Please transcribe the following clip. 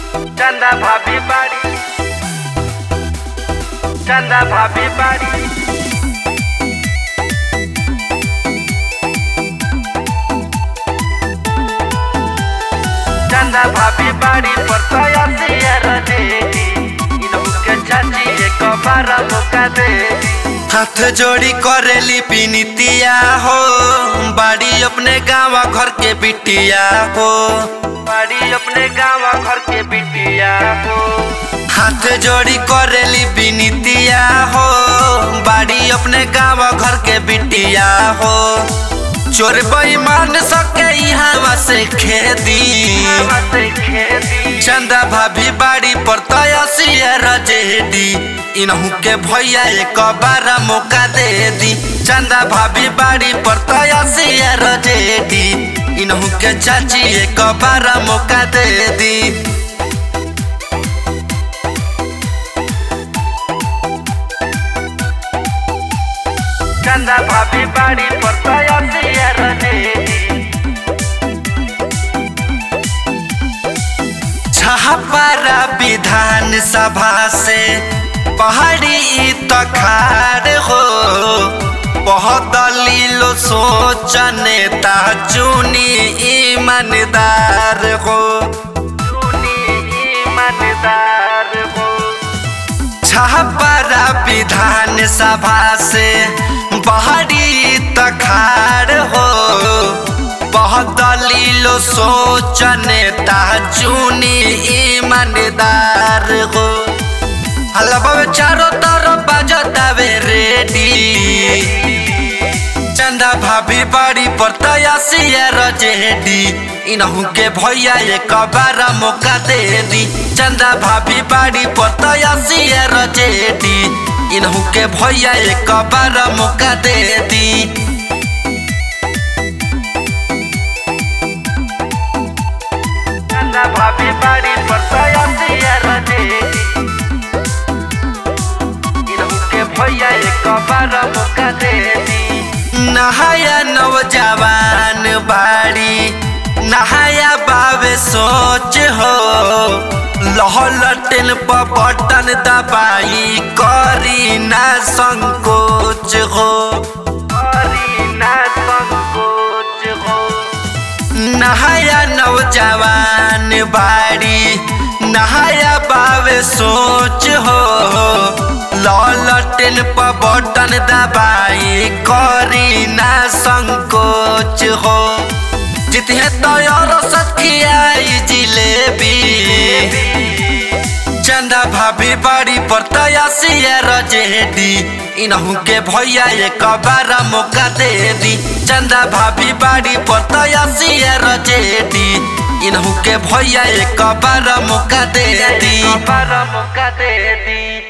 चंदा भाभी बाड़ी चंदा भाभी बाड़ी चंदा भाभी बाड़ी पर तया सियर देगी इनहु के चाची एक बार मौका दे हाथ जोड़ी करेली पिनितिया हो बाड़ी अपने गाँव घर के बिटिया हो बाड़ी अपने गाँव घर के बिटिया हो हाथ जोड़ी करेली बिनितिया हो बाड़ी अपने गाँव घर के बिटिया हो चोर बेईमान सके यहाँ से खेदी हवा से खेती चंदा भाभी बाड़ी पर तयसियर जेडी इनहू के भैया एक बार मौका दे दी चंदा भाभी बाड़ी पर तयसियर जेडी इनहू के चाची एक बार मौका दे दी चंदा भाभी बाड़ी पर तया सियर देगी छहपारा विधान सभा से पहाड़ी तखार हो बहुत लीलो सोच नेता चुनी ईमानदार हो सुनी ईमानदार हो छहपारा विधान सभा से पहाड़ी तखार हो बहुत लीलो सोच नेता चुनी ईमानदार हो हलवा चारों तरफ बजतावे रेडी चंदा भाभी बाड़ी पर तयसियर जेडी इनहू के भैया एक बार मौका दे दी चंदा भाभी बाड़ी पर तयसियर जेडी इनहू के भैया एक बार मौका दे दी चंदा भाभी बाड़ी पर तया सियर देगी इनहु के भैया एक बार मौका दे दी नहाया नौजवान बाड़ी नहाया बावे सोच हो लहलटन पर बटन दबाई करी ना संकोच हो करी ना संकोच हो नहाया नौजवान बाड़ी नहाया बावे सोच हो ललटन पर बटन दबाई करी ना संकोच हो जितने तैयार सखियाई जिलेबी चंदा भाभी बाड़ी पर तयसियर जेडी इनहू के भैया एक बार मौका दे दी चंदा भाभी बाड़ी पर तयसियर जेडी इनहू के भैया एक बार मौका दे दी एक बार मौका दे दी